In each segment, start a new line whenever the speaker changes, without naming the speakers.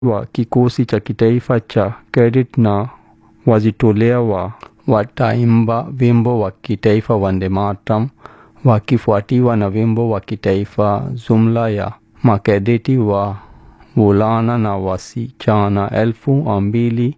wa kikosi cha kitaifa cha cadet na wajitolea wa wataimba wimbo wa kitaifa Vande Mataram wakifuatiwa na wimbo wa kitaifa. Jumla ya makadeti wa vulana na wasichana elfu mbili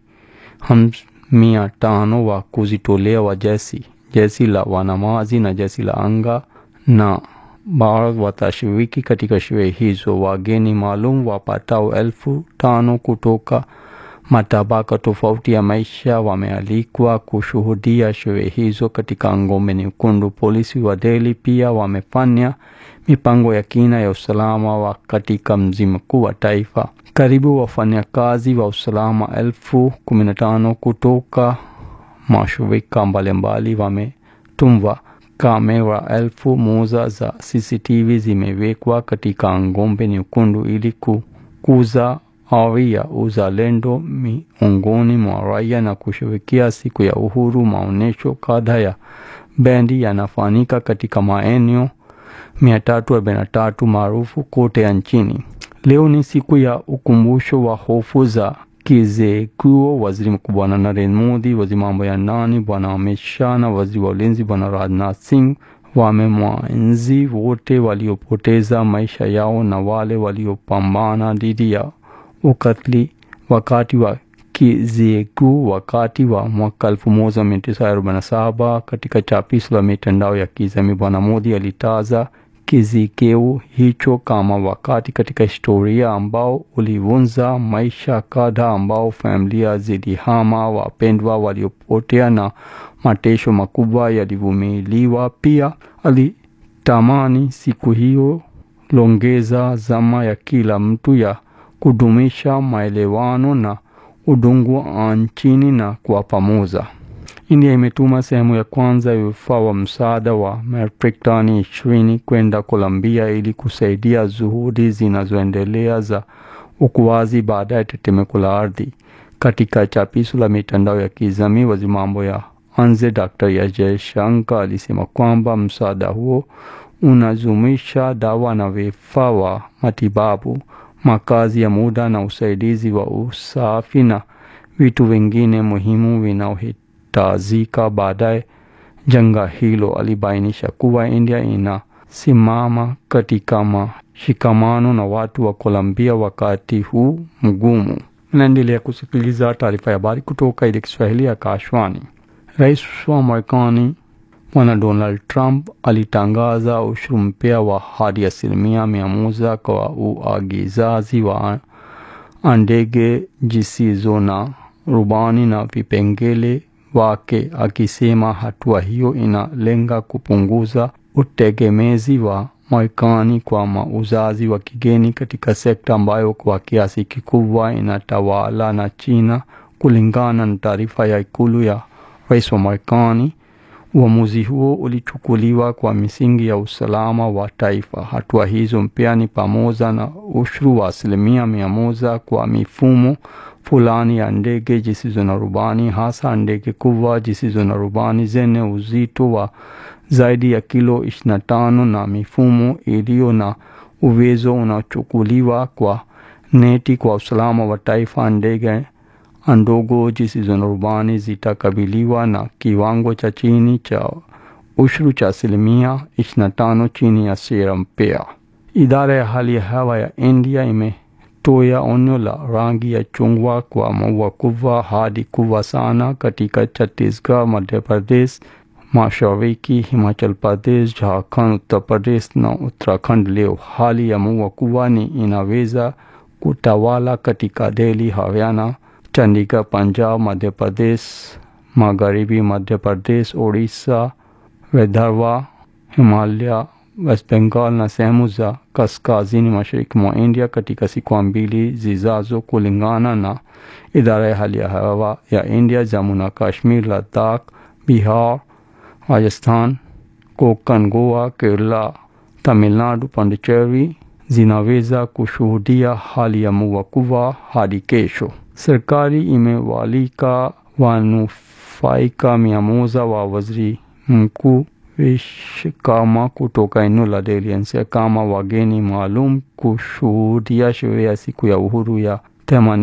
mia tano wa kujitolea wa jeshi jeshi la wanamaji na jeshi la anga na Bharat watashiriki katika sherehe hizo. Wageni maalum wapatao elfu tano kutoka matabaka tofauti ya maisha wamealikwa kushuhudia sherehe hizo katika ngome nyekundu. Polisi wa Delhi pia wamefanya mipango ya kina ya usalama wa katika mji mkuu wa taifa. Karibu wafanyakazi wa usalama elfu kumi na tano kutoka mashirika mbalimbali wametumwa. Kamera elfu moja za CCTV zimewekwa katika ngome nyekundu ili kukuza ari ya uzalendo miongoni mwa raia na kushirikia siku ya uhuru. Maonyesho kadhaa ya bendi yanafanyika katika maeneo 343 maarufu kote nchini. Leo ni siku ya ukumbusho wa hofu za kizekuo. Waziri Mkuu Bwana Narendra Modi, waziri mambo ya ndani Bwana Amit Shah na waziri wa ulinzi Bwana Rajnath Singh wamemwenzi wote waliopoteza maisha yao na wale waliopambana dhidi ya ukatili wakati wa kizekuo wakati wa mwaka 1947. Katika chapisho la mitandao ya kijamii, Bwana Modi alitaja kizikeu hicho kama wakati katika historia ambao ulivunja maisha kadhaa, ambao familia zilihama, wapendwa waliopotea na mateso makubwa yalivumiliwa. Pia alitamani siku hiyo longeza zama ya kila mtu ya kudumisha maelewano na udungu nchini na kwa pamoja. India imetuma sehemu ya kwanza ya vifaa wa msaada wa metric tani ishirini kwenda Colombia ili kusaidia juhudi zinazoendelea za ukuaji baada ya tetemeko la ardhi. Katika chapisho la mitandao ya kijamii, waziri mambo ya nje Dr. S Jaishankar alisema kwamba msaada huo unajumisha dawa na vifaa wa matibabu, makazi ya muda na usaidizi wa usafi na vitu vingine muhimu vinaohitajika baadaye janga hilo. Alibainisha kuwa India inasimama katika mashikamano na watu wa Colombia wakati huu mgumu. Naendelea kusikiliza taarifa ya habari kutoka ile Kiswahili ya Kashwani. Rais wa Marekani Bwana Donald Trump alitangaza ushuru mpya wa hadi asilimia mia moja kwa uagizaji wa ndege zisizo na rubani na vipengele wake, akisema hatua hiyo inalenga kupunguza utegemezi wa Marekani kwa mauzaji wa kigeni katika sekta ambayo kwa kiasi kikubwa inatawala na China, kulingana na taarifa ya ikulu ya rais wa Marekani. Uamuzi huo ulichukuliwa kwa misingi ya usalama wa taifa. Hatua hizo mpya ni pamoja na ushuru wa asilimia mia moja kwa mifumo fulani ya ndege zisizo na rubani, hasa ndege kubwa zisizo na rubani zenye uzito wa zaidi ya kilo 25 na mifumo iliyo na uwezo unaochukuliwa kwa neti kwa usalama wa taifa. Ndege ndogo zisizo na rubani zitakabiliwa na kiwango cha chini cha ushuru cha asilimia 25 chini ya sera mpya. Idara ya hali ya hewa ya India imetoa onyo la rangi ya chungwa kwa mvua kubwa hadi kubwa sana katika Chhattisgarh, Madhya Pradesh, Mashariki, Himachal Pradesh, Jharkhand, Uttar Pradesh na Uttarakhand. Leo hali ya mvua kubwa ni inaweza kutawala katika Delhi, Haryana, Chandigarh, Punjab, Madhya Pradesh, Magharibi Madhya Pradesh, Odisha, Vidarbha, Himalaya, West Bengal na sehemu za kaskazini mashariki mwa India katika siku mbili zijazo, kulingana na idara ya hali ya hewa ya India. Jammu na Kashmir, Ladakh, Bihar, Rajasthan, Konkan, Goa, Kerala, Tamil Nadu, Pondicherry zinaweza kushuhudia hali ya mvua kubwa hadi kesho. Serikali imewalika wanufaika mia moja wa waziri mkuu Vishkama kutoka eneo la Delhi NCR kama wageni maalum kushuhudia sherehe ya siku ya uhuru ya